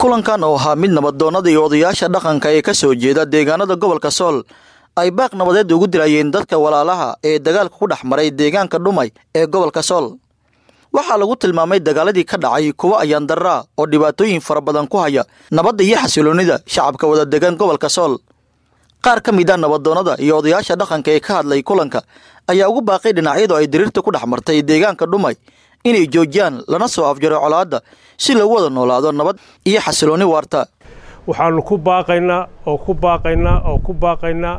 kulankan oo ahaa mid nabadoonnada iyo odayaasha dhaqanka ee ka soo jeeda deegaanada gobolka sool ay baaq nabadeed ugu dilayeen dadka walaalaha ee dagaalka ku dhex maray deegaanka dhumay ee gobolka sool waxaa lagu tilmaamay dagaaladii ka dhacay kuwo ayaan darraa oo dhibaatooyin fara badan ku haya nabadda iyo xasiloonnida shacabka wada degan gobolka sool qaar ka mid a nabadoonnada iyo odayaasha dhaqanka ee ka hadlay kulanka ayaa ugu baaqay dhinacyadu ay diriirta ku dhex martay deegaanka dhumay inay joojiyaan lana soo afjaro colaadda si loogu wada noolaado nabad iyo xasiloonni waarta waxaannu ku baaqaynaa oo ku baaqaynaa oo ku baaqaynaa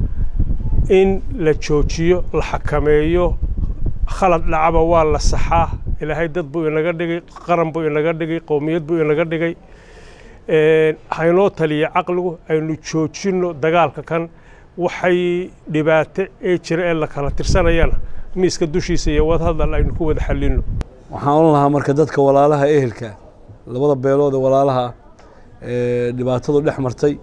in la joojiyo la xakameeyo khalad dhacaba waa la saxaa ilaahay dad buu inaga dhigay qaran buu inaga dhigay qowmiyad buu inaga dhigay haynoo taliya caqligu aynu joojinno dagaalka kan waxay dhibaato ee jira ee la kala tirsanayana miiska dushiisa iyo wadahadal aynu ku wada xallinno waxaan oran lahaa marka dadka walaalaha ehelka labada beelood ee walaalaha ee dhibaatadu dhex martay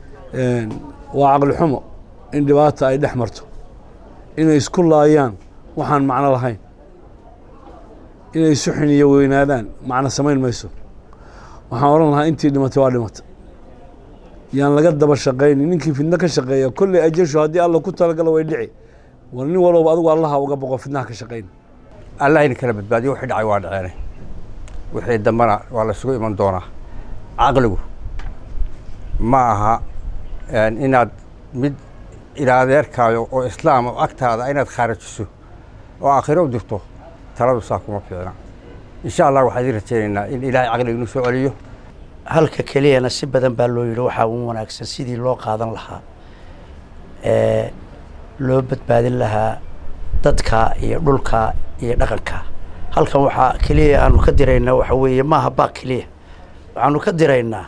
waa caqli xumo in dhibaata ay dhex marto inay isku laayaan waxaan macno lahayn inay isu xiniyo weynaadaan macno samayn mayso waxaan odhan lahaa intii dhimatay waa dhimata yaan laga daba shaqayni ninkii fidno ka shaqeeya kolley ajashu haddii alla ku talagalo way dhici war nin walbaba adigu allaha uga boqo fidnaha ka shaqayn allah idin kala badbaadiyo wixii dhacay waa dhaceene wixii dambana waa la isugu iman doonaa caqligu ma aha inaad mid ilaadeerkaayo oo islaam oo agtaada inaad khaarajiso oo aakhiro u dirto taladu saa kuma fiicna insha allah waxaan idin rajaynaynaa in ilaahay caqliga inuu soo celiyo halka keliyana si badan baa loo yidhi waxaa u wanaagsan sidii loo qaadan lahaa ee loo badbaadin lahaa dadka iyo dhulka iyo dhaqanka halkan waxaa keliya aanu ka diraynaa waxa weeye maaha baaq keliya waxaanu ka diraynaa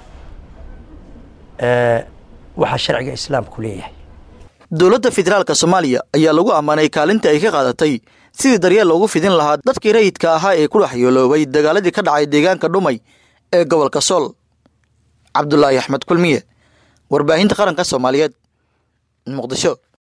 waxa sharciga islaamku leeyahay dowladda federaalka soomaaliya ayaa lagu ammaanay kaalinta ay ka qaadatay sidii daryeel loogu fidin lahaa dadkii rayidka ahaa ee ku dhex yooloobay dagaaladii ka dhacay deegaanka dhumay ee gobolka sool cabdulaahi axmed kulmiye warbaahinta qaranka soomaaliyeed muqdisho